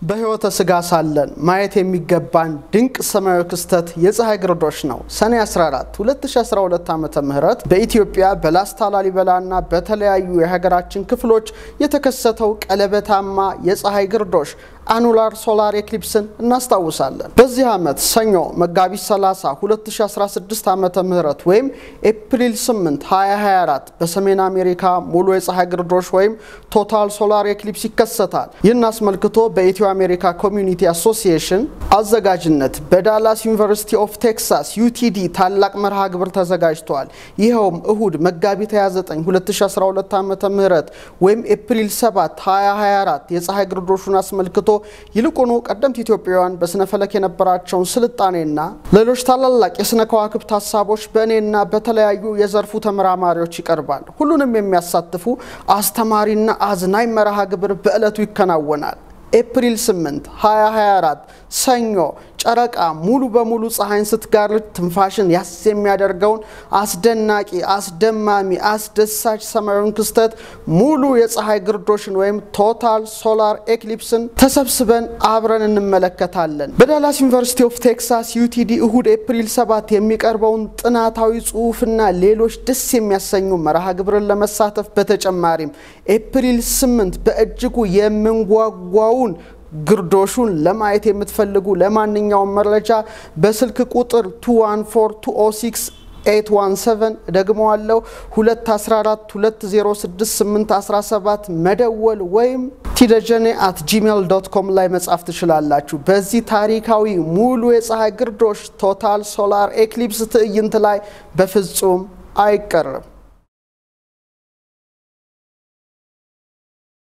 በሕይወተ ሥጋ ሳለን ማየት የሚገባን ድንቅ ሰማያዊ ክስተት የፀሐይ ግርዶሽ ነው። ሰኔ 14 2012 ዓ ም በኢትዮጵያ በላስታ ላሊበላና በተለያዩ የሀገራችን ክፍሎች የተከሰተው ቀለበታማ የፀሐይ ግርዶሽ አኑላር ሶላር ኤክሊፕስን እናስታውሳለን። በዚህ ዓመት ሰኞ መጋቢት 30 2016 ዓ ም ወይም ኤፕሪል 8 2024 በሰሜን አሜሪካ ሙሉ የፀሐይ ግርዶሽ ወይም ቶታል ሶላር ኤክሊፕስ ይከሰታል። ይህን አስመልክቶ በኢትዮ አሜሪካ ኮሚዩኒቲ አሶሲዬሽን አዘጋጅነት በዳላስ ዩኒቨርሲቲ ኦፍ ቴክሳስ ዩቲዲ ታላቅ መርሃ ግብር ተዘጋጅቷል። ይኸውም እሁድ መጋቢት 29 2012 ዓ ም ወይም ኤፕሪል 7 2024 የፀሐይ ግርዶሹን አስመልክቶ ይልቁኑ ቀደምት ኢትዮጵያውያን በስነ ፈለክ የነበራቸውን ስልጣኔና ሌሎች ታላላቅ የስነ ከዋክብት ሀሳቦች በእኔና በተለያዩ የዘርፉ ተመራማሪዎች ይቀርባል። ሁሉንም የሚያሳትፉ አስተማሪና አዝናኝ መርሃ ግብር በዕለቱ ይከናወናል። ኤፕሪል 8 2024 ሰኞ ጨረቃ ሙሉ በሙሉ ፀሐይን ስትጋርድ ትንፋሽን ያስ የሚያደርገውን አስደናቂ፣ አስደማሚ፣ አስደሳች ሰማያዊን ክስተት ሙሉ የፀሐይ ግርዶሽን ወይም ቶታል ሶላር ኤክሊፕስን ተሰብስበን አብረን እንመለከታለን። በዳላስ ዩኒቨርሲቲ ኦፍ ቴክሳስ ዩቲዲ እሁድ ኤፕሪል 7 የሚቀርበውን ጥናታዊ ጽሑፍና ሌሎች ደስ የሚያሰኙ መርሃ ግብርን ለመሳተፍ በተጨማሪም ኤፕሪል 8 በእጅጉ የምንጓጓውን ግርዶሹን ለማየት የምትፈልጉ ለማንኛውም መረጃ በስልክ ቁጥር 214206 817 ደግመዋለው 214 206 817 መደወል ወይም ቲደጀኔ አት ጂሜል ዶት ኮም ላይ መጻፍ ትችላላችሁ። በዚህ ታሪካዊ ሙሉ የፀሐይ ግርዶሽ ቶታል ሶላር ኤክሊፕስ ትዕይንት ላይ በፍጹም አይቀርም።